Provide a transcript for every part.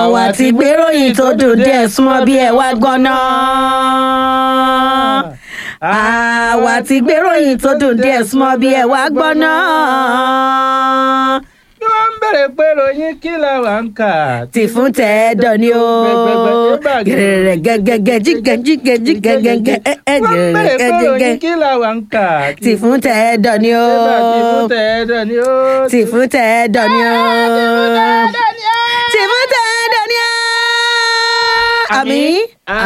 àwa ti gbéròyìn tó dùn díẹ̀ súnmọ́ bí ẹ wá gbọ́n náà. àwa ti gbéròyìn tó dùn díẹ̀ súnmọ́ bí ẹ wá gbọ́n náà. bí wọ́n ń bèrè pé ròyìn kí la wà ń kà. tì fún tẹ́ẹ̀dọ̀ ni ó. gẹ̀rẹ̀rẹ̀ gẹ́gẹ́gẹ́ jígẹ̀ jígẹ̀ jígẹ̀ gẹ́gẹ́ ẹ̀ ẹ̀ wọ́n ń bèrè pé gẹ̀rẹ̀rẹ̀ ròyìn gẹ́gẹ́. kí la wà ń kà. tì fún tẹ́ẹ̀dọ̀ ni ó. tì fún tẹ̀ẹ́dọ̀ ni ó. tì fún tẹ́ẹ̀dọ̀ ni ó. tì fún tẹ́ẹ̀dọ̀ ni ó. àmín.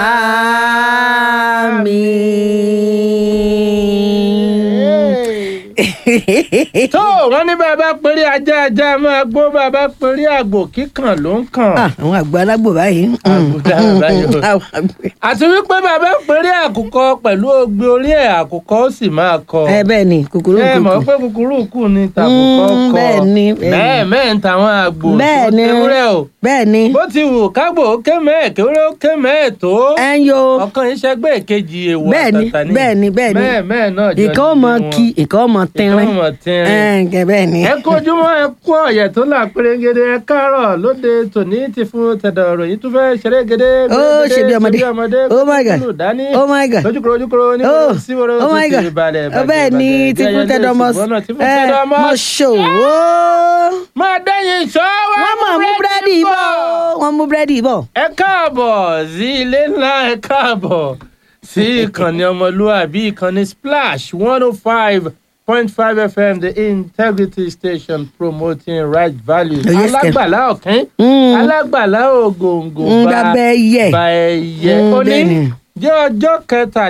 àmín. tó wọ́n ní bàbá péré ajá ajá máa gbó bàbá péré àgbò kíkàn ló ń kàn. Ah, àwọn àgbà alágbò báyìí. Àgbò dára báyìí o. Àwọn àgbò. àti wípé bàbá péré àkùkọ pẹ̀lú ogbe orí ẹ̀ àkùkọ ó sì máa kọ. ẹ bẹ́ẹ̀ ni kúkúrú ẹ mọ̀ kúkú. pé kúkúrú kù ní tàkùkọ Mm, kọ. bẹ́ẹ̀ ni, bẹ́ẹ̀ ni. bẹ́ẹ̀ mẹ́ẹ̀ ń tàwọn àgbò bẹ́ẹ̀ tó ni tewúrẹ́ o. bẹ́ẹ̀ ni bó ti wù kágbò ó ké mẹ́ẹ̀ kéwúrẹ́ ó ké mẹ́ẹ̀ tó. ẹ ń yo ọ̀kan iṣẹ́ gbé èkejì èèwọ̀ bẹ́ẹ̀ ni àtàtà ni. bẹ́ẹ̀ ni bẹ́ẹ̀ ni mẹ́ẹ̀ mẹ́ẹ̀ náà jọ ìkan ó mọ nínú wọn. kí ìkan ó mọ tínrín ìkan ó mọ tínrín. ẹ ǹkẹ́ bẹ́ẹ̀ ni. ẹ kojúmọ́ ẹ kú ọ̀yẹ̀ tó là pérégede ẹ káàárọ̀ lóde tòní ti fún tẹ̀dọ̀ ròyìn tó fẹ́ ṣeré gèdè. Ó, ṣe bí ọmọdé. Oh my God. kúlù dání. Oh my God. lójúkúrò lójúkúrò ní Oh, síwòrò oh my tó God. ti balẹ̀ Ó bẹ́ẹ̀ ni tí fún tẹ́dọ̀ mọ́ tí fún ẹ tẹ́dọ̀ mọ́ mọ́. ṣòwò. máa dẹ́yìn ṣọ́ wa wọ́n mọ̀ mú búrẹ́dì bọ̀ wọ́n mú búrẹ́dì bọ̀. ẹ káàbọ̀ sí ilé ńlá ẹ káàbọ̀ sí ìkànnì ọmọlúwàbí ìkànnì splash one oh five point five fm the integrity station promoting right values Oh, yes, sir. alágbàlá ọ̀kín Mm. alágbàlá ògòǹgò ń bá dábẹ́ yẹ. bá ẹyẹ Mm, òní bẹ́ẹ̀ ni. jẹ́ ọjọ́ kẹta